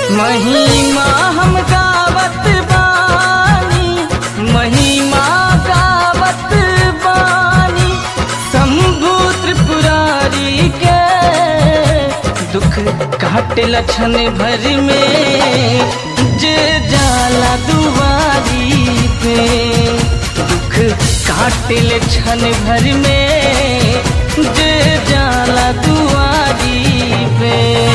महिमा हम गावत बानी महिमा गावत बानी शंभु त्रिपुरारी के दुख काट लक्षण भर में जे जाला दुआरी पे दुख काट लक्षण भर में जे जाला दुआरी पे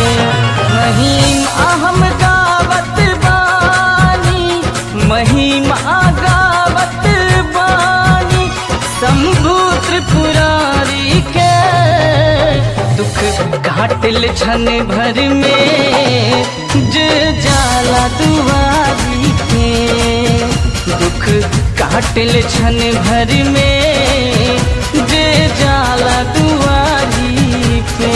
महिमा हम गावत बानी महिमा गावत बानी शंभु त्रिपुरारी के दुख काटल छन भर में जे जाला दुआरी के दुख काटल छन भर में जे जाला दुआरी पे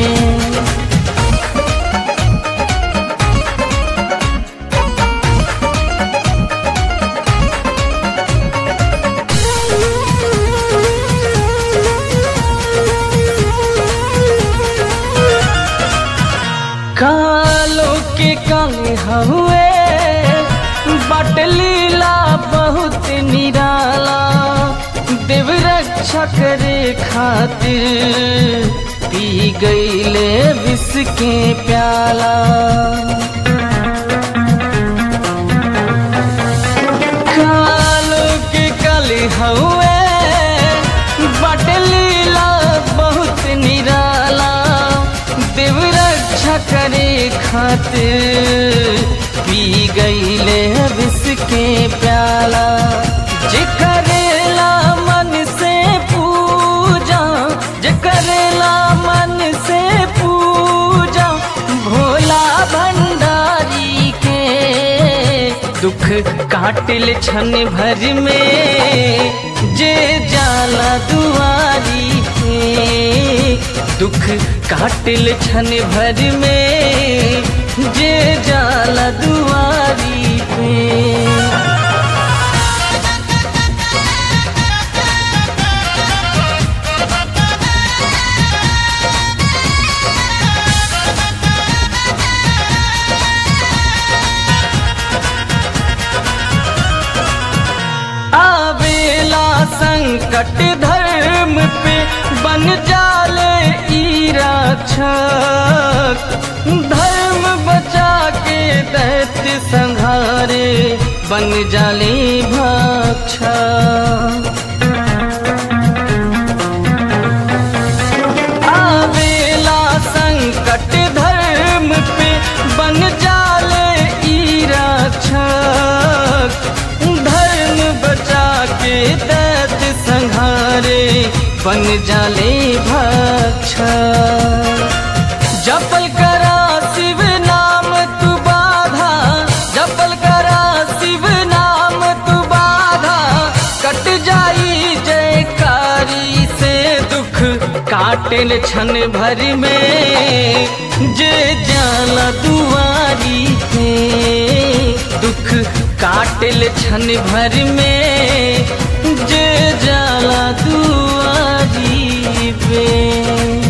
कालो के काले हुए बट लीला बहुत निराला देव रक्षा करे खातिर पी गईले विष के प्याला कालो के काले हुए बट लीला बहुत निराला देव रक्षा करे खातिर पी गईले विष के प्याला जे करेला मन से पूजा जे करेला मन से पूजा भोला भंडारी के दुख काटिल छन भर में जे जाला दुआरी के दुख काटिल छन भर में जे जाला दुआरी पे आवेला संकट धर्म पे बन जाले ई रक्षक धर्म बचा के दैत्य संहारे बन जाले भक्षक आवेला संकट धर्म पे बन जाले ई रक्षक धर्म बचा के दैत संहारे बन जाले भक्षक जपल करा शिव नाम तू बाधा जपल करा शिव नाम तू बाधा कट जाई जयकारी से दुख काटल छन भर में जे जाला दुआरी पे दुख काटल छन भर में जे जाला दुआरी पे